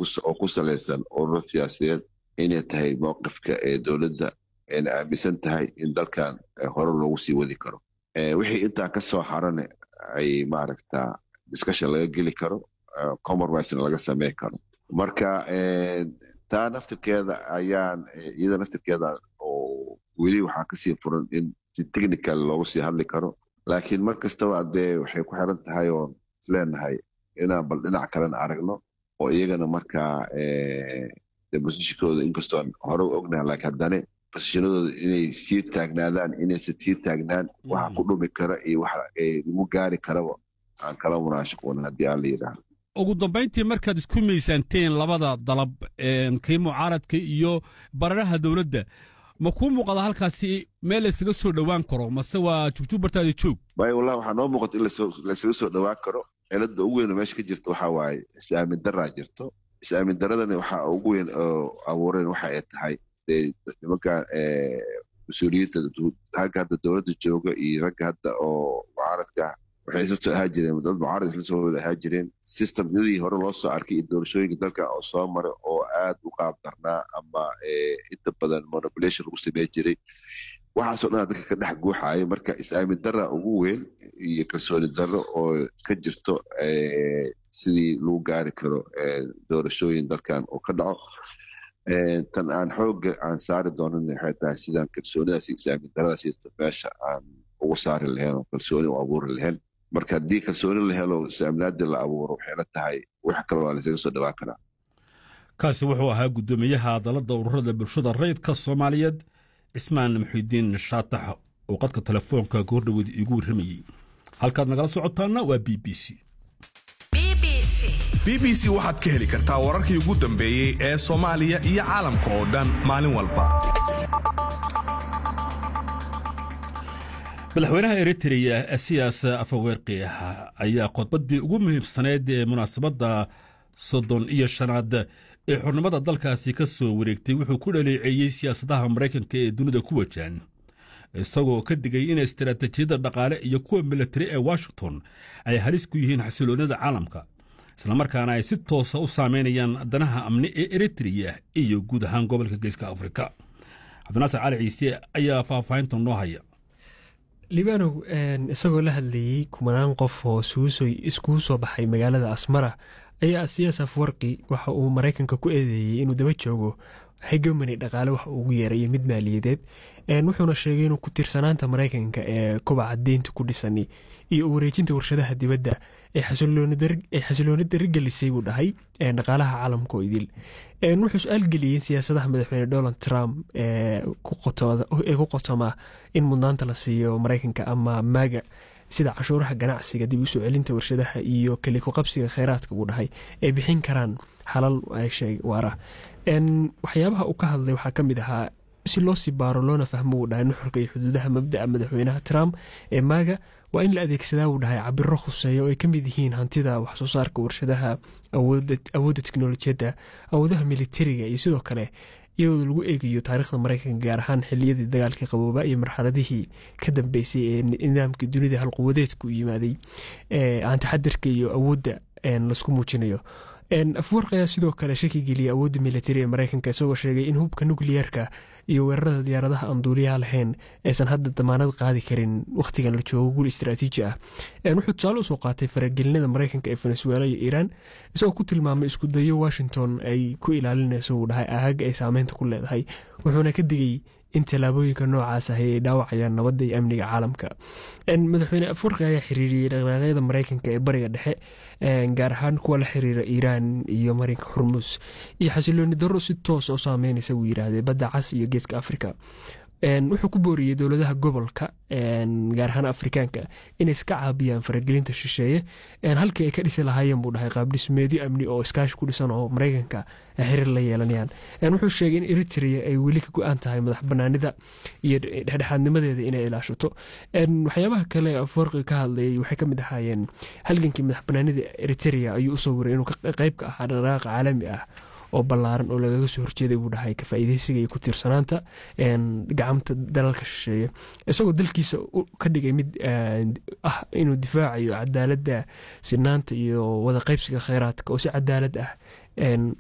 oo ku salaysan ururo siyaasadeed inay tahay mowqifka ee dowladda ayna aaminsan tahay in dalkan hore loogu sii wadi karo wixii intaa ka soo harane ay maaragta discussion laga geli karo compromisena laga sameyn karo marka taa naftirkeeda ayaan iyada naftirkeeda oo weli waxaa kasii furan in si technical loogu sii hadli karo laakiin mar kastaba dee waxay ku xiran tahay oon isleenahay inaan bal dhinac kalena aragno oo iyagana markaa bosishikooda inkastoon hore u ognahay laakiin haddane bosishinadooda inay sii taagnaadaan inaysan sii taagnaan waxa ku dhumi kara iyo waxa lagu gaari karaba aan kala munaashaqoon haddii aan la yidhaahdo ugu dambayntii markaad isku miisaanteen labada dalab kii mucaaradka iyo bararaha dowladda ma kuu muuqada halkaasi meel laysaga soo dhowaan karo mase waa jugjugbartaada joog maya wallahi waxaa noo muuqata in laysaga soo dhowaan karo cilada ugu weyn oo meesha ka jirta waxaa waaye is-aamin daraa jirto is-aamin daradani waxaa ugu weyn oo abuureen waxa ay tahay dee nimanka mas-uuliyiinta ragga hadda dowladda jooga iyo ragga hadda oo mucaaradka waxay isla soo ahaa jireen dad mucaarad isla soo wada ahaa jireen systemyadii hore loo soo arkay iyo doorashooyinka dalka oo soo maray oo aad u qaab darnaa ama inta badan manipulation lagu samey jiray waxaasoo dhan dadka ka dhex guuxaaya marka is-aamin dara ugu weyn iyo kalsooni darro oo ka jirto sidii lagu gaari karo doorashooyin dalkan oo ka dhaco tan aan xooga aan saari doonan waxay tahay sidaan kalsoonidaas iyo is-aamin daradaas meesha aan ugu saari lahayn oo kalsooni u abuuri lahayn marka haddii kalsooni la helo is-aaminaadii la abuuro waxay la tahay wax kale waa laysaga soo dhawaan karaa kaasi wuxuu ahaa guddoomiyaha dalada ururada bulshada rayidka soomaaliyeed cismaan muxidiin shaatax oo qadka telefoonka goordhoweed iigu warramayey halkaad nagala socotaana waa b b c b b c waxaad ka heli kartaa wararkii ugu dambeeyey ee soomaaliya iyo caalamka oo dhan maalin walba madaxweynaha eritreya siyaas afaweerqi ayaa khudbaddii ugu muhiimsaneyd ee munaasabadda soddon iyo shanaad ee xurnimada dalkaasi ka soo wareegtay wuxuu ku dhaleeceeyey siyaasadaha maraykanka ee dunida ku wajahan isagoo ka digay in istaraatiijiyadda dhaqaale iyo kuwa militari ee washington ay halis ku yihiin xasiloonida caalamka islamarkaana ay si toosa u saameynayaan danaha amni ee eritreya iyo guud ahaan gobolka geeska afrika cabdinaasir cali ciise ayaa faahfaahinta noo haya libanow isagoo la hadlayey kumanaan qof oo iskugu soo baxay magaalada asmara ayaa siyaas afwarqi waxa uu maraykanka ku eedeeyey inuu daba joogo hegemony dhaqaale wax ugu yeerayo mid maaliyadeed wuxuuna sheegay inuu ku tiirsanaanta maraykanka ee kobaca deynta ku dhisan iyo wareejinta warshadaha dibadda ay xasilooni darigelisay buu dhahay dhaqaalaha caalamka oo idil wuxuu su-aal geliyey siyaasadaha madaxweyne donald trump ee ku qotoma in mudnaanta la siiyo maraykanka ama maaga sida cashuuraha ganacsiga dib usoo celinta warshadaha iyo keliko qabsiga kheyraadka buu dhahay ay bixin karaan xalal waara waxyaabaha uu ka hadlay waxaa ka mid ahaa si loo sii baaro loona fahmo wuu dhahay nuxurka iyo xuduudaha mabda'a madaxweynaha trump ee maaga waa in la adeegsadaa wuu dhahay cabiro khuseeya oo ay ka mid yihiin hantida waxsoo saarka warshadaha awoodda teknolojiyadda awoodaha militariga iyo sidoo kale iyadoo lagu eegayo taariikhda maraykanka gaar ahaan xiliyadii dagaalkii qabooba iyo marxaladihii ka dambeysay ee nidaamkii dunida halquwadeedku yimaaday aan taxadirka iyo awoodda laisku muujinayo afwarq ayaa sidoo kale shaki geliyay awoodda militari ee maraykanka isagoo sheegay in hubka nukliyeerka iyo weerarada diyaaradaha aan duuliyaha lahayn aysan hadda damaanad qaadi karin wakhtigan la joogo guul istraatiiji ah wuxuu tusaale usoo qaatay faragelinada maraykanka ee venezuela iyo iiraan isagoo ku tilmaamay isku dayo washington ay ku ilaalinayso uu dhahay ahaga ay saameynta ku leedahay wuxuuna ka digay in tallaabooyinka noocaas ahi ay dhaawacayaan nabadda iyo amniga caalamka madaxweyne afwarqi ayaa xiriiriyey dhaqdhaqaaqyada maraykanka ee bariga dhexe gaar ahaan kuwa la xiriira iiraan iyo marinka xurmus iyo xasilooni darro si toos oo saameynaysa wuu yidhaahdee badda cas iyo geeska afrika wuxuu ku booriyey dowladaha gobolka gaar ahaan afrikaanka inay iska caabiyaan faragelinta shisheeye halkii ay ka dhisi lahaayeen buu dhahay qaabdhismeedyo amni oo iskaashi ku dhisan oo maraykanka xiriir la yeelanayaan wuxuu sheegay in eritrea ay weli ka go-aan tahay madax banaanida iyo dhexdhexaadnimadeeda inay ilaashato waxyaabaha kale afwarqi ka hadlayay waxay ka mid ahaayeen halgankii madax banaanida eritrea ayuu usoo waray inuu qeyb ka ahaa dhaqdhaqaaqa caalami ah oo ballaaran oo lagaga soo horjeeday buu dhahay ka faa'iidaysiga iyo ku tiirsanaanta gacamta dalalka shisheeye isagoo dalkiisa ka dhigay mid ah inuu difaacayo cadaaladda sinaanta iyo wada qaybsiga kheyraadka oo si cadaalad ah